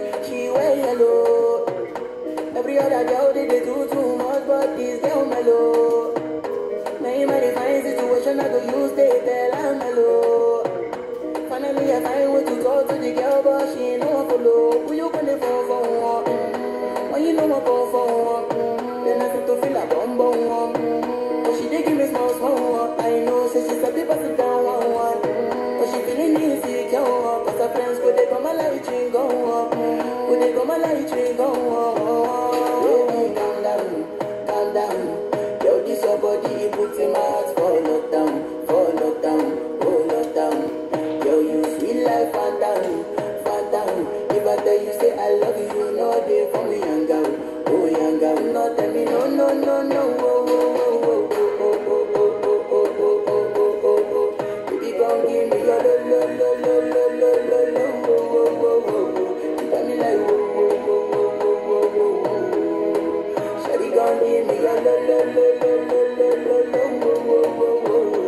she wear yellow. Every other girl they, they do too much, but this girl mellow. Now in my divine situation, I go use they tell I'm mellow. Finally, I find way to talk to the girl, but she ain't no one follow. Who you gonna phone for? One? Mm, When you know I phone for one, mm, then I start to feel a bum bum one. Mm, But she dey give me small small one. I know, say she's a people sit down one one. Mm, But she feeling insecure, one. cause her friends go they come my light ring go up, go they come my light ring go up. Baby, calm down, calm down. Yo, this your body, it puts in my heart for lockdown, for lockdown, oh lockdown. Yo, you sweet life, phantom, phantom. If I tell you say I love you, you know they for me young girl, oh young girl. No tell me no, no, no, no, oh, oh, oh, oh, oh, oh, oh, oh, oh, oh, oh, oh, oh, oh. Baby, come give me your lo, lo, lo, lo, lo, lo, lo, lo, oh, oh, oh, oh, oh. You got me like oh, oh, oh, oh, oh, oh, oh, oh. Shawty, come give me your lo, lo, lo, lo, lo, lo, lo, lo, oh, oh, oh, oh, oh.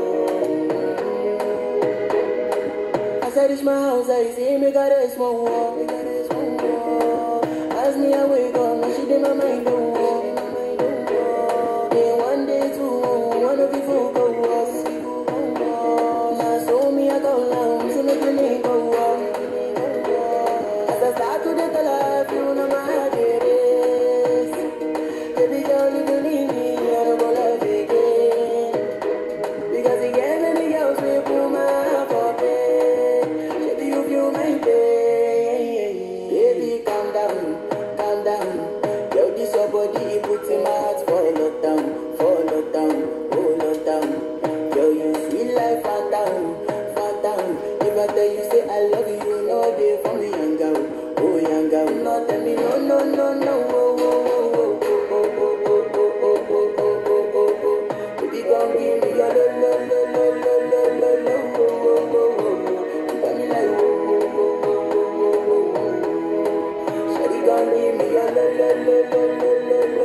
As I reach my house, I see me got a small wall. Me got a small wall. As me I wake up, now she did my mind don't walk. Then one day two, one of you folk go was. Now so me I go down, so me feeling go up. As I start to the life, you know my heart it is. Baby girl, if you leave me, I don't go love again. Because the game and the girls we put my heart for bed. Baby, you feel my pain. Baby, calm down, calm down. Yo, this your body, it puts in my heart for lockdown, for lockdown, oh lockdown. Yo, you sweet life, phantom, phantom. If I tell you say I love you, you know they for me young girl, oh young girl. No, tell me no, no, no, no, oh, oh, oh, oh, oh, oh, oh, oh, oh, oh, oh, oh, oh, oh. Baby, come give me your lo, lo, lo, lo, lo, lo, lo, lo, oh, oh, oh, oh, oh. You got me like oh, oh, oh, oh, oh, oh, oh, oh. Shawty, come give me your lo, lo, lo, lo, lo, lo, lo,